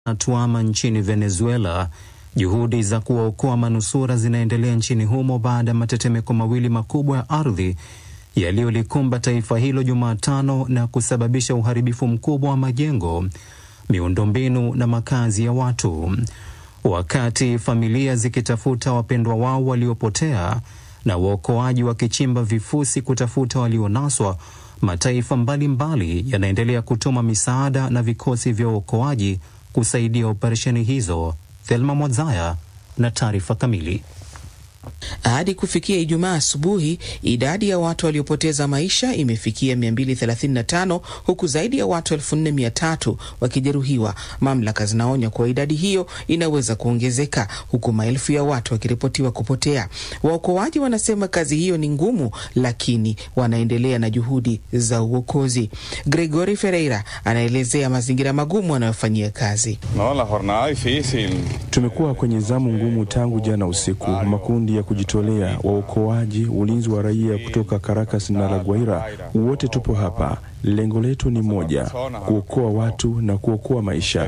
Tuama nchini Venezuela, juhudi za kuwaokoa manusura zinaendelea nchini humo baada ya matetemeko mawili makubwa ya ardhi yaliyolikumba taifa hilo Jumatano na kusababisha uharibifu mkubwa wa majengo, miundombinu na makazi ya watu. Wakati familia zikitafuta wapendwa wao waliopotea na waokoaji wakichimba vifusi kutafuta walionaswa, mataifa mbalimbali yanaendelea kutuma misaada na vikosi vya uokoaji kusaidia operesheni hizo. Thelma Mwadzaya na taarifa kamili. Hadi kufikia Ijumaa asubuhi, idadi ya watu waliopoteza maisha imefikia 235 huku zaidi ya watu 4300 wakijeruhiwa. Mamlaka zinaonya kuwa idadi hiyo inaweza kuongezeka, huku maelfu ya watu wakiripotiwa kupotea. Waokoaji wanasema kazi hiyo ni ngumu, lakini wanaendelea na juhudi za uokozi. Gregory Ferreira anaelezea mazingira magumu wanayofanyia kazi. No, la jornada difícil. Tumekuwa kwenye zamu ngumu tangu jana usiku. Makundi ya kujitolea, waokoaji, ulinzi wa raia kutoka Caracas na La Guaira, wote tupo hapa. Lengo letu ni moja, kuokoa watu na kuokoa maisha.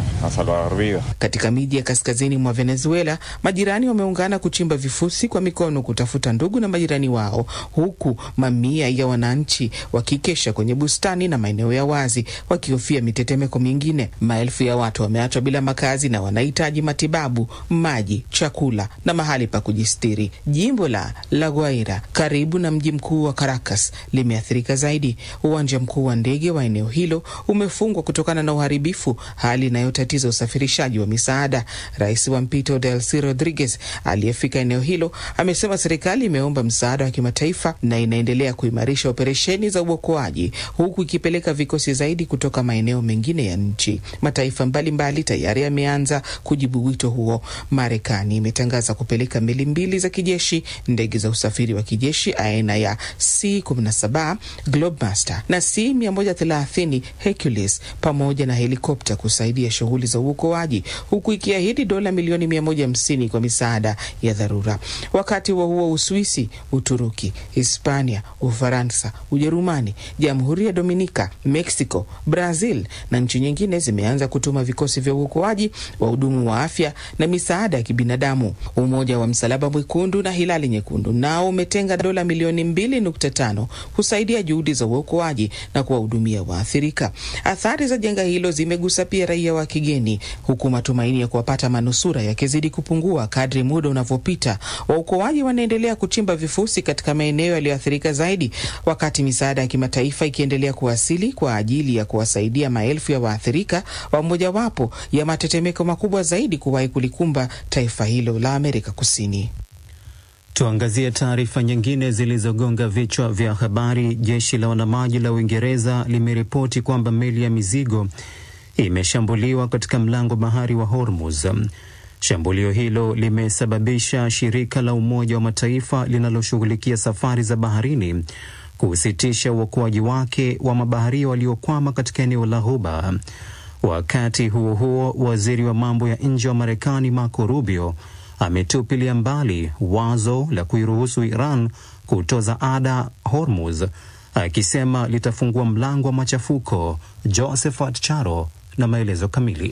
Katika miji ya kaskazini mwa Venezuela, majirani wameungana kuchimba vifusi kwa mikono kutafuta ndugu na majirani wao, huku mamia ya wananchi wakikesha kwenye bustani na maeneo ya wazi wakihofia mitetemeko mingine. Maelfu ya watu wameachwa bila makazi na wanahitaji matibabu, maji, chakula na mahali pa kujistiri. Jimbo la La Guaira karibu na mji mkuu wa Caracas limeathirika zaidi. Uwanja mkuu wa ndege wa eneo hilo umefungwa kutokana na uharibifu, hali inayotatiza usafirishaji wa misaada. Rais wa mpito Delcy Rodriguez aliyefika eneo hilo amesema serikali imeomba msaada wa kimataifa na inaendelea kuimarisha operesheni za uokoaji huku ikipeleka vikosi zaidi kutoka maeneo mengine ya nchi. Mataifa mbalimbali tayari yameanza kujibu wito huo. Marekani imetangaza kupeleka meli mbili za kijeshi, ndege za usafiri wa kijeshi aina ya C-17 Globemaster na C-130 Hercules pamoja na helikopta kusaidia shughuli za uokoaji huku ikiahidi dola milioni 150 kwa misaada ya dharura. Wakati huo huo, Uswisi, Uturuki, Hispania, Ufaransa, Ujerumani, Jamhuri ya Dominika, Mexico, Brazil na nchi nyingine zimeanza kutuma vikosi vya uokoaji, wahudumu wa afya na misaada ya kibinadamu. Umoja wa Msalaba Mwekundu na Hilali Nyekundu nao umetenga dola milioni 2.5 kusaidia juhudi za uokoaji na kuwahudumia waathirika. Athari za janga hilo zimegusa pia raia wa kigeni, huku matumaini ya kuwapata manusura yakizidi kupungua kadri muda unavyopita. Waokoaji wanaendelea kuchimba vifusi katika maeneo yaliyoathirika zaidi, wakati misaada ya kimataifa ikiendelea kuwasili kwa ajili ya kuwasaidia maelfu ya waathirika wa mojawapo ya matetemeko makubwa zaidi kuwahi kulikumba taifa hilo la Amerika Kusini. Tuangazie taarifa nyingine zilizogonga vichwa vya habari. Jeshi la wanamaji la Uingereza limeripoti kwamba meli ya mizigo imeshambuliwa katika mlango bahari wa Hormuz. Shambulio hilo limesababisha shirika la Umoja wa Mataifa linaloshughulikia safari za baharini kusitisha uokoaji wake wa mabaharia waliokwama katika eneo la Ghuba. Wakati huo huo, waziri wa mambo ya nje wa Marekani Marco Rubio ametupilia mbali wazo la kuiruhusu Iran kutoza ada Hormuz, akisema litafungua mlango wa machafuko. Josephat Charo na maelezo kamili.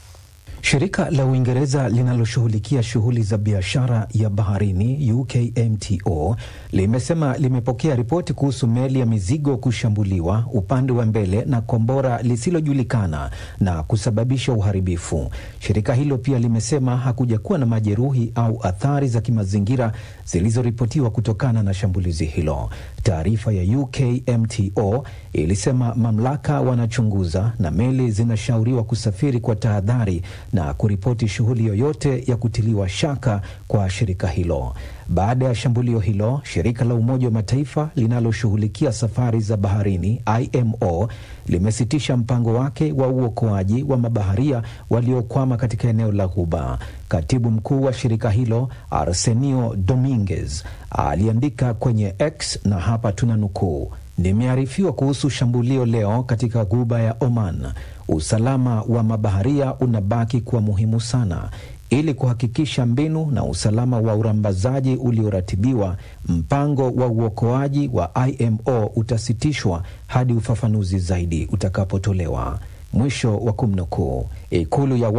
Shirika la Uingereza linaloshughulikia shughuli za biashara ya baharini UKMTO limesema limepokea ripoti kuhusu meli ya mizigo kushambuliwa upande wa mbele na kombora lisilojulikana na kusababisha uharibifu. Shirika hilo pia limesema hakuja kuwa na majeruhi au athari za kimazingira zilizoripotiwa kutokana na shambulizi hilo. Taarifa ya UKMTO ilisema mamlaka wanachunguza na meli zinashauriwa kusafiri kwa tahadhari na kuripoti shughuli yoyote ya kutiliwa shaka kwa shirika hilo. Baada ya shambulio hilo, shirika la Umoja wa Mataifa linaloshughulikia safari za baharini IMO limesitisha mpango wake wa uokoaji wa mabaharia waliokwama katika eneo la Ghuba. Katibu mkuu wa shirika hilo Arsenio Dominguez aliandika kwenye X na hapa tuna nukuu: Nimearifiwa kuhusu shambulio leo katika Ghuba ya Oman. Usalama wa mabaharia unabaki kuwa muhimu sana. Ili kuhakikisha mbinu na usalama wa urambazaji ulioratibiwa, mpango wa uokoaji wa IMO utasitishwa hadi ufafanuzi zaidi utakapotolewa. mwisho wa kumnukuu. Ikulu ya